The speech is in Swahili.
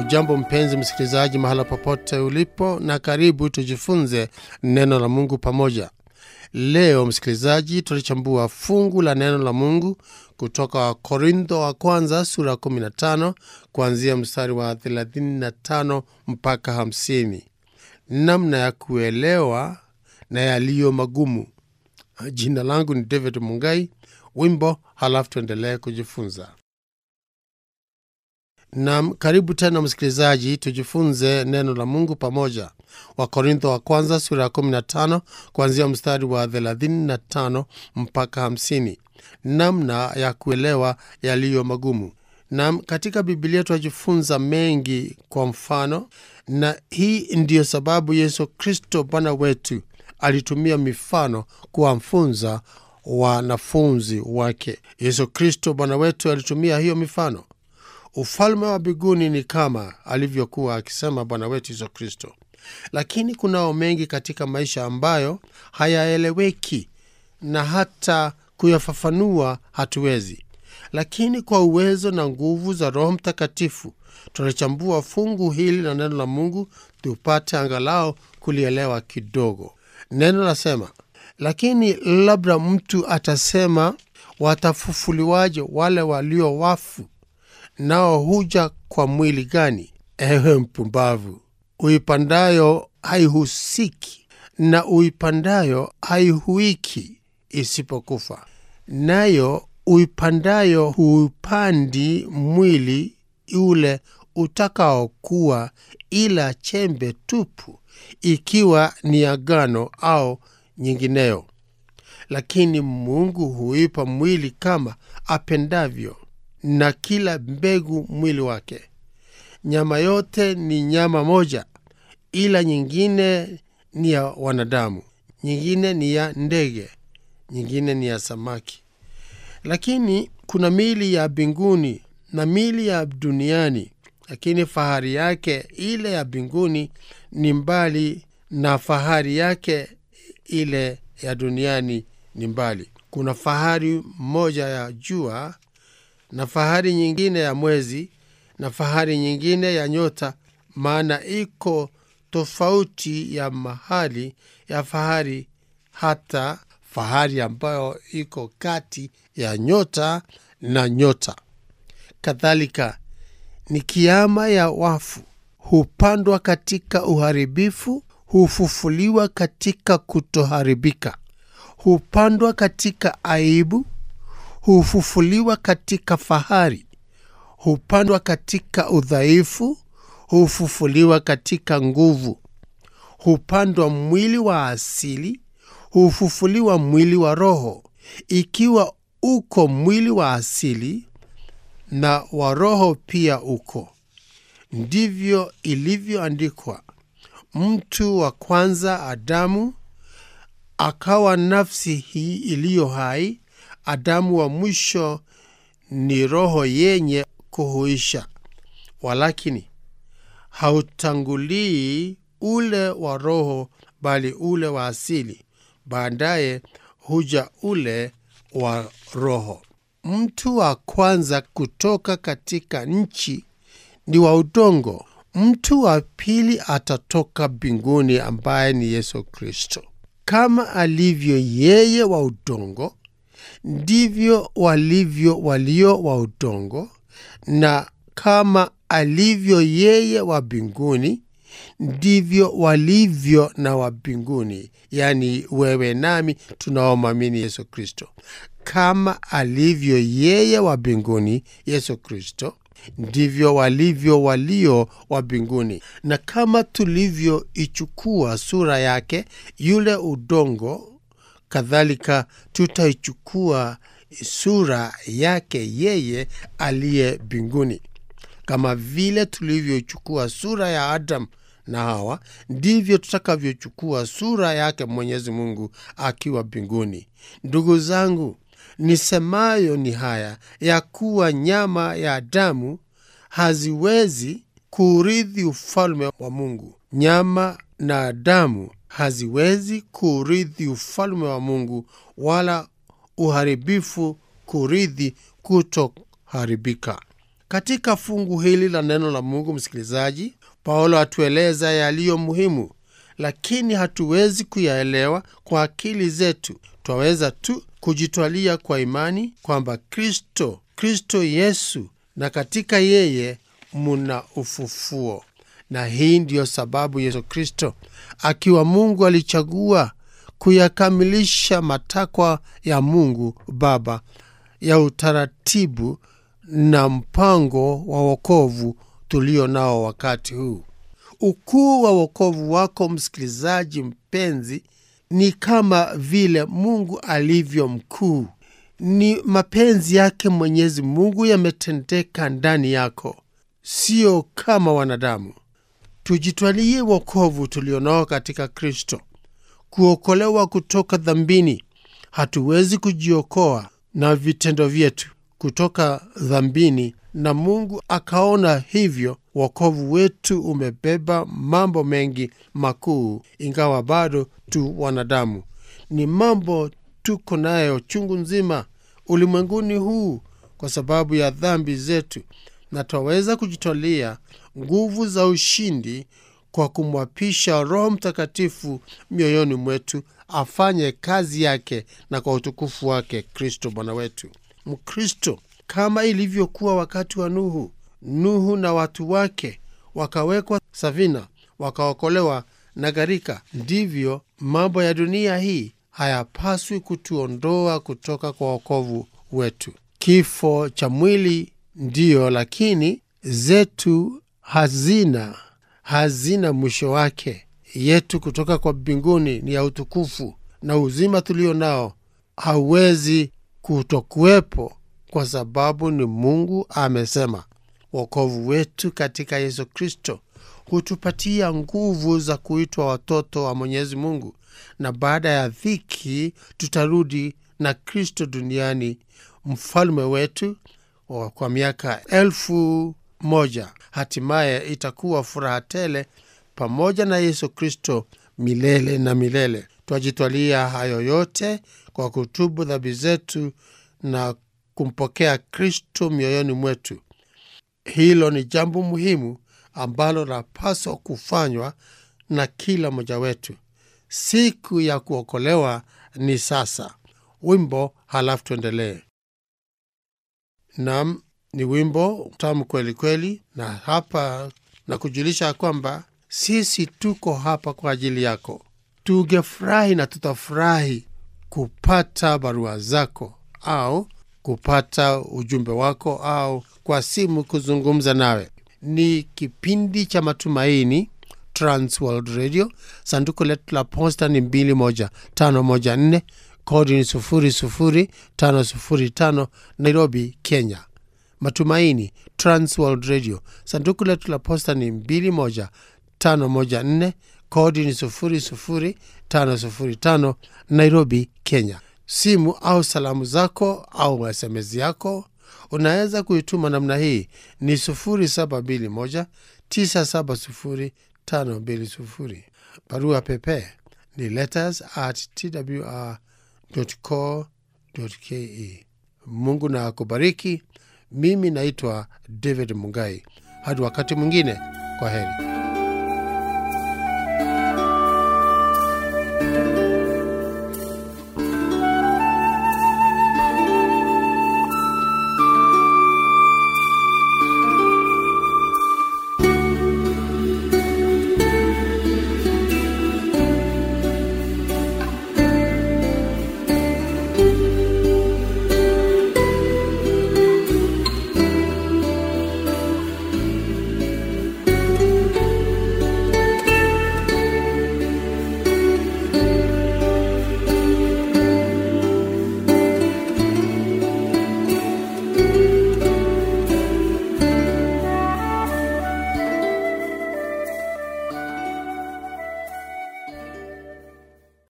Hujambo mpenzi msikilizaji, mahala popote ulipo, na karibu tujifunze neno la Mungu pamoja. Leo msikilizaji, tulichambua fungu la neno la Mungu kutoka Korintho wa kwanza sura 15 kuanzia mstari wa 35 mpaka 50, namna ya kuelewa na yaliyo magumu. Jina langu ni David Mungai. Wimbo halafu tuendelee kujifunza. Nam, karibu tena msikilizaji, tujifunze neno la Mungu pamoja. Wakorintho wa kwanza sura ya 15 kuanzia mstari wa 35 mpaka 50, namna ya kuelewa yaliyo magumu. Nam, katika Bibilia tunajifunza mengi kwa mfano, na hii ndiyo sababu Yesu Kristo Bwana wetu alitumia mifano kuwafunza wanafunzi wake. Yesu Kristo Bwana wetu alitumia hiyo mifano. Ufalme wa mbinguni ni kama alivyokuwa akisema Bwana wetu Yesu Kristo, lakini kunao mengi katika maisha ambayo hayaeleweki na hata kuyafafanua hatuwezi, lakini kwa uwezo na nguvu za Roho Mtakatifu tunachambua fungu hili na neno la Mungu tupate angalau kulielewa kidogo. Neno lasema, lakini labda mtu atasema, watafufuliwaje wale walio wafu nao huja kwa mwili gani? Ewe mpumbavu! Uipandayo haihusiki na uipandayo haihuiki isipokufa. Nayo uipandayo huupandi mwili ule utakaokuwa, ila chembe tupu, ikiwa ni agano au nyingineyo. Lakini Mungu huipa mwili kama apendavyo na kila mbegu mwili wake. Nyama yote ni nyama moja, ila nyingine ni ya wanadamu, nyingine ni ya ndege, nyingine ni ya samaki. Lakini kuna mili ya mbinguni na mili ya duniani, lakini fahari yake ile ya mbinguni ni mbali na fahari yake ile ya duniani ni mbali. Kuna fahari moja ya jua na fahari nyingine ya mwezi na fahari nyingine ya nyota, maana iko tofauti ya mahali ya fahari, hata fahari ambayo iko kati ya nyota na nyota. Kadhalika ni kiama ya wafu, hupandwa katika uharibifu, hufufuliwa katika kutoharibika, hupandwa katika aibu hufufuliwa katika fahari, hupandwa katika udhaifu, hufufuliwa katika nguvu, hupandwa mwili wa asili, hufufuliwa mwili wa roho. Ikiwa uko mwili wa asili na wa roho pia uko, ndivyo ilivyoandikwa, mtu wa kwanza Adamu akawa nafsi hii iliyo hai Adamu wa mwisho ni roho yenye kuhuisha. Walakini hautangulii ule wa roho, bali ule wa asili; baadaye huja ule wa roho. Mtu wa kwanza kutoka katika nchi ni wa udongo. Mtu wa pili atatoka mbinguni, ambaye ni Yesu Kristo. Kama alivyo yeye wa udongo ndivyo walivyo walio wa udongo, na kama alivyo yeye wa mbinguni ndivyo walivyo na wa mbinguni, yaani wewe nami tunaomwamini Yesu Kristo. Kama alivyo yeye wa mbinguni, Yesu Kristo, ndivyo walivyo walio wa mbinguni. Na kama tulivyoichukua sura yake yule udongo kadhalika tutaichukua sura yake yeye aliye mbinguni. Kama vile tulivyochukua sura ya Adamu na Hawa, ndivyo tutakavyochukua sura yake Mwenyezi Mungu akiwa mbinguni. Ndugu zangu, nisemayo ni haya ya kuwa nyama ya damu haziwezi kuurithi ufalme wa Mungu. Nyama na damu haziwezi kurithi ufalme wa Mungu, wala uharibifu kurithi kutoharibika. Katika fungu hili la neno la Mungu, msikilizaji, Paulo atueleza yaliyo muhimu, lakini hatuwezi kuyaelewa kwa akili zetu. Twaweza tu kujitwalia kwa imani kwamba Kristo, Kristo Yesu, na katika yeye muna ufufuo. Na hii ndiyo sababu Yesu Kristo akiwa Mungu alichagua kuyakamilisha matakwa ya Mungu Baba ya utaratibu na mpango wa wokovu tulio nao wakati huu. Ukuu wa wokovu wako msikilizaji mpenzi, ni kama vile Mungu alivyo mkuu. Ni mapenzi yake Mwenyezi Mungu yametendeka ndani yako, sio kama wanadamu. Tujitwalie wokovu tulionao katika Kristo, kuokolewa kutoka dhambini. Hatuwezi kujiokoa na vitendo vyetu kutoka dhambini, na Mungu akaona hivyo wokovu wetu umebeba mambo mengi makuu, ingawa bado tu wanadamu. Ni mambo tuko nayo chungu nzima ulimwenguni huu kwa sababu ya dhambi zetu, na twaweza kujitolea nguvu za ushindi kwa kumwapisha Roho Mtakatifu mioyoni mwetu afanye kazi yake na kwa utukufu wake Kristo Bwana wetu. Mkristo, kama ilivyokuwa wakati wa Nuhu, Nuhu na watu wake wakawekwa safina, wakaokolewa na gharika, ndivyo mambo ya dunia hii hayapaswi kutuondoa kutoka kwa wokovu wetu. Kifo cha mwili ndiyo, lakini zetu hazina hazina mwisho wake. Yetu kutoka kwa mbinguni ni ya utukufu, na uzima tulio nao hauwezi kutokuwepo kwa sababu ni Mungu amesema. Wokovu wetu katika Yesu Kristo hutupatia nguvu za kuitwa watoto wa Mwenyezi Mungu, na baada ya dhiki tutarudi na Kristo duniani, mfalme wetu kwa miaka elfu moja. Hatimaye itakuwa furaha tele pamoja na Yesu Kristo milele na milele. Twajitwalia hayo yote kwa kutubu dhambi zetu na kumpokea Kristo mioyoni mwetu. Hilo ni jambo muhimu ambalo lapaswa kufanywa na kila mmoja wetu. Siku ya kuokolewa ni sasa. Wimbo halafu tuendelee. Nam, ni wimbo tamu kweli kweli, na hapa na kujulisha kwamba sisi tuko hapa kwa ajili yako. Tungefurahi na tutafurahi kupata barua zako au kupata ujumbe wako au kwa simu kuzungumza nawe. Ni kipindi cha matumaini, Transworld Radio. Sanduku letu la posta ni 21514 kodi ni 00505 Nairobi, Kenya. Matumaini, Transworld Radio. Sanduku letu la posta ni 21514 kodi ni 00505 Nairobi, Kenya. Simu au salamu zako au SMS yako unaweza kuituma namna hii ni 0721 970 520. Barua pepe ni letters at twr.co.ke. Mungu na akubariki. Mimi naitwa David Mungai. Hadi wakati mwingine, kwa heri.